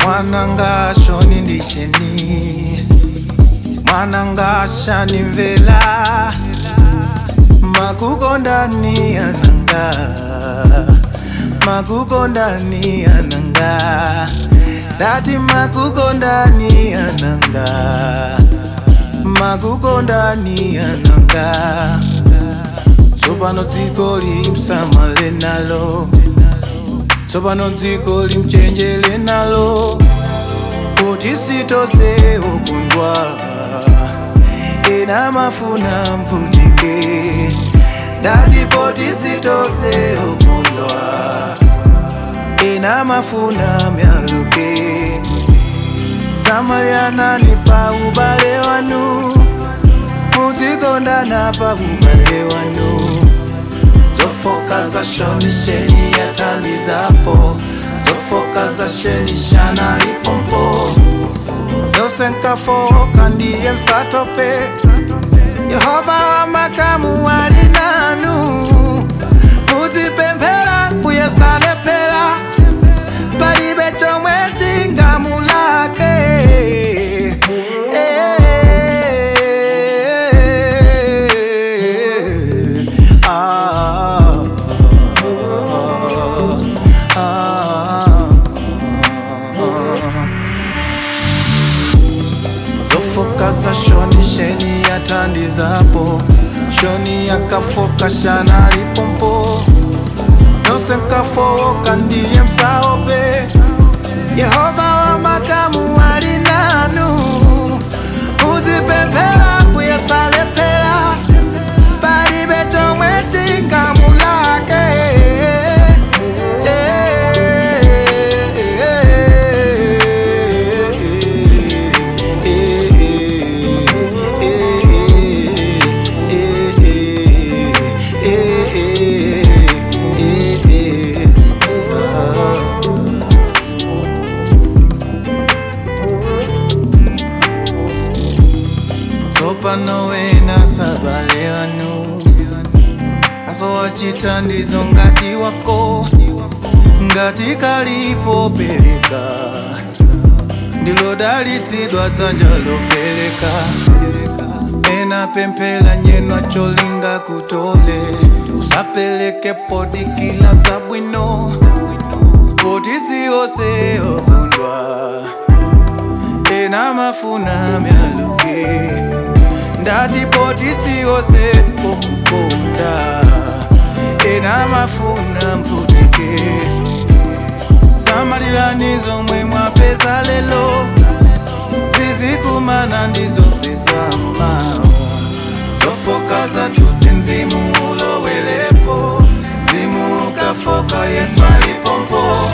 mwananga shoni ndisheni mwananga shani mvela makukondani ananga makukondani ananga dati makukondani ananga makukondani ananga tsopano dziko limsamale nalo tsopano dziko limchenjele nalo kuti sitose ukundwa ena mafuna mvutike dati poti sitose ukundwa ena mafuna myaluke samalianani pa ubale wanu muzikondana pa ubale wanu zofoka za shoni sheni yatalizapo zofoka za sheni shana lipompo yose nkafoka ndiye msatope yehova wa makamu wali nanu muzipemphera kuyesalepera palibe chomwe chingamulake Eh, ah, ah, ah. zofoka za shoni sheni yatandizapo shoni yakafoka shana lipompo yose nkafoka ndiye msaope yehova wa makamu ali nanu uzipemphera kuyesalepera palibe chomwe chingamulake tsopano wena sabale wanu asowachita ndizo ngati wako ngati kalipopereka ndilodalitsidwa dzanja lopereka ena pemphera nyenwa cholinga kutole usapeleke podi kila zabwino poti siyose okundwa ena mafuna myaluke ndati poti siyose okukonda ena mafuna mvutike samalirani zomwe mwapeza lelo zizikumana ndizopeza mawa zofoka zatuti mzimu ulowelepo zimu ukafoka yesu alipompo